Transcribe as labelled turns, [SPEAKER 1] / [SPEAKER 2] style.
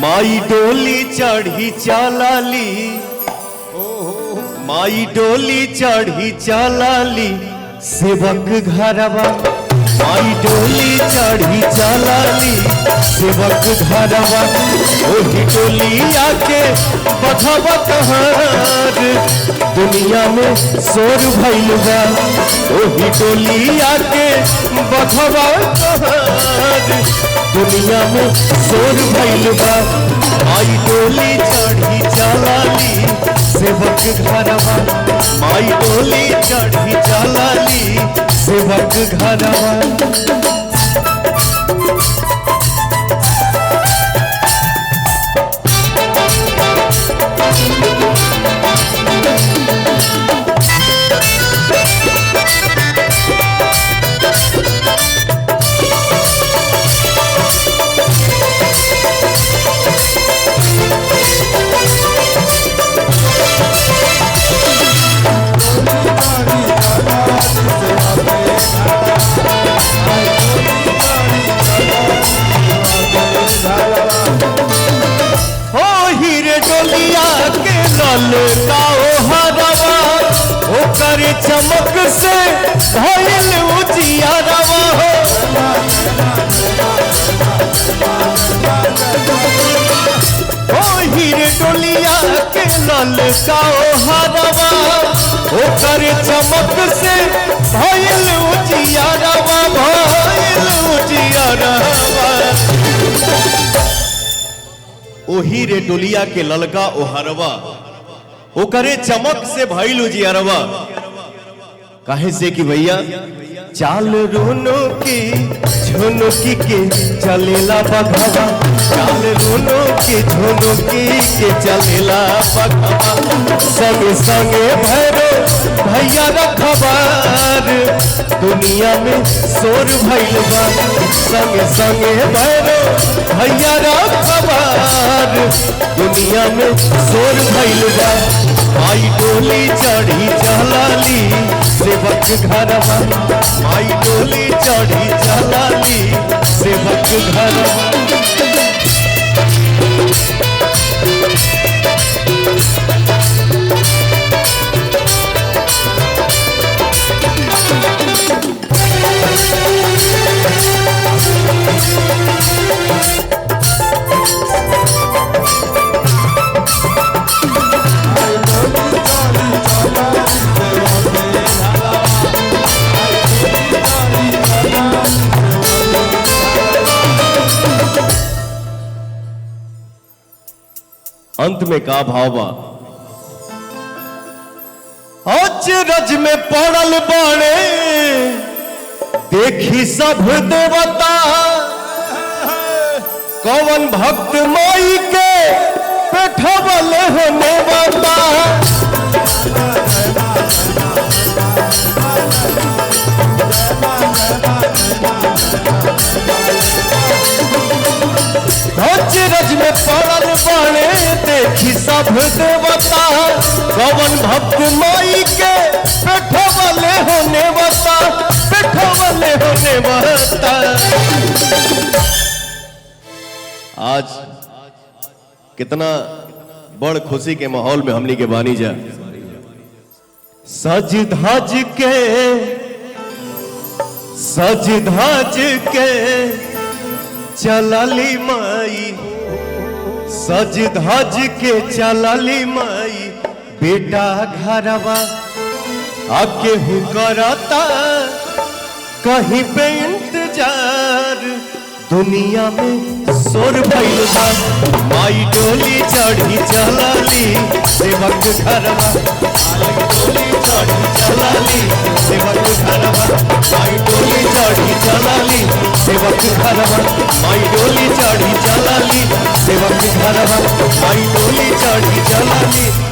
[SPEAKER 1] माई डोली चढ़ी चलाली माई डोली चढ़ी चलाली सेवक घरवा माई डोली चढ़ी चलाली सेवक घरवा ओही डोली आके बधवा कहार दुनिया में शोर भइल बा ओही डोली आके बधवा कहार दुनिया में शोर भइल बा माई डोली चढ़ी चलाली सेवक घरवा माई डोली चढ़ी चलाली सेवक घरवा हो हीरे डोलिया के लल काओ हरवा ओकर चमक से भइल उजियारवा हो हो हीरे डोलिया के लल काओ हरवा ओकर चमक से भइल उजियारवा भइल उजियारवा ओही रे डोलिया के ललका ओहरवा ओकरे चमक से भइल उजियरवा काहे से कि भैया चाल रोनो की झुनुकी के चलेला बघवा चाल रोनो की झुनुकी के चलेला बघवा संगे संगे भैरो भैया रखबार दुनिया में शोर भइल बा संगे संगे भैरो भैया रखबार दुनिया में शोर भइल बा माई डोली चढ़ी चलाली सेवक घरवा माई डोली चढ़ी चलाली सेवक घरवा अंत में का भाव बा अचरज में पड़ल बाड़े देखी सब देवता कौन भक्त माई के पेठवल होने बता अचरज में पड़ल बाड़े देखी सब देवता कौन भक्त माई के पेठवले होने बता पेठवले होने बता आज कितना बड़ खुशी के माहौल में हमनी के बानी जा सज धज के सज धज के चलली माई सज धज के चलली माई बेटा घरवा अब केहू करता कहीं पे इंतजार दुनिया में शोर भइल बा माई डोली चढ़ी चलाली सेवक घरवा माई डोली चढ़ी चलाली सेवक घरवा माई डोली चढ़ी चलाली सेवक घरवा माई डोली चढ़ी चलाली सेवक घरवा माई डोली चढ़ी चलाली